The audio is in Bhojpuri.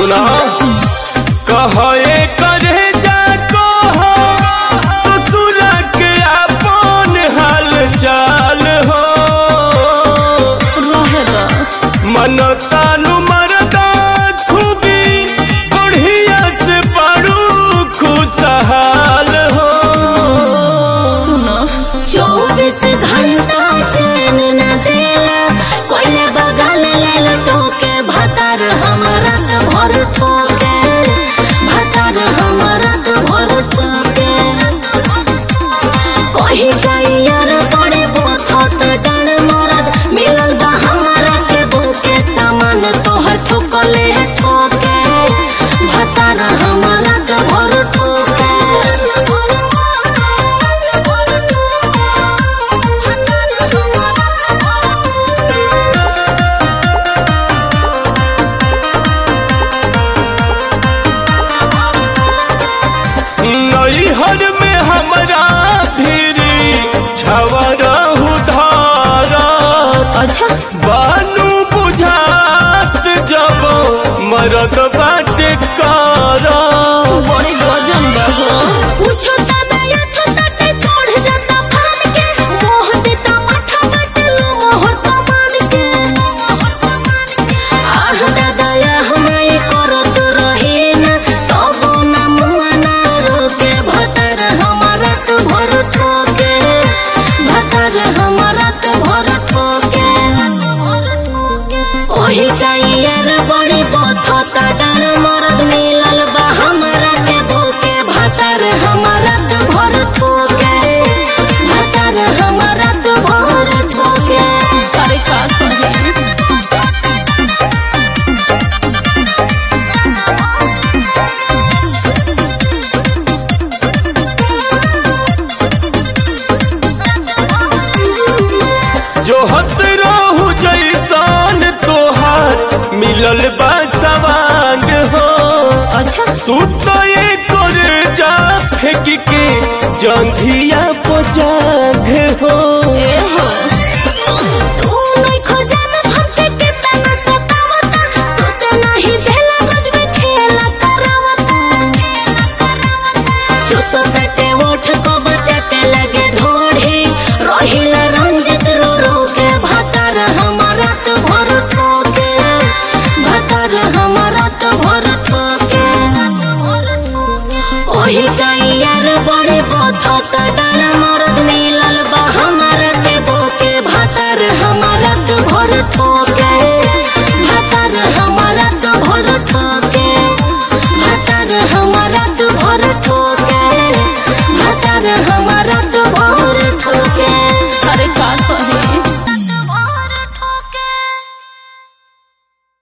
सुना कहे करे जा कह ससुर के अपन हाल चाल हो रहेला मन तानु मरदा खूबी बढ़िया से बड़ू खुशहाल हो सुना चौबीस घंटा चैन न देला कोई बगल ले लटोके भतार हमारा तो भर ठोके भतार हमारा तो भर ठोके कोई गैयर बड़े बोथत डर मरद मिलल बा हमारा के बोके सामान तोहर ठोकले ठोके भतार हमारा तो भर ठोके नैहर में हमरा फिरी छवरहु धारत अच्छा बानू बुझात जब मरद बाटे करत बड़े गजन बा हो पूछो तना या छोटा ते छोड़ जाता फान के मोह देता माथा बटलो मोह समान के आह दादा या हमारे करत रहे ना तबो ना मुआ ना रोके भतर हमारा तो भर ठोके भतर हमारा तो भर ठोके ओही कैयर बड़ी बथता डर मरद मिलल बा हमरा के भूखे भतर हमारा तो भर ठोके भतर हमारा तो भर ठोके अरे का कहे जो हत रहू जैसान तोहार मिलल बा सवांग हो अच्छा सुत कर जा फेंक के जंघिया पजाग हो ए हो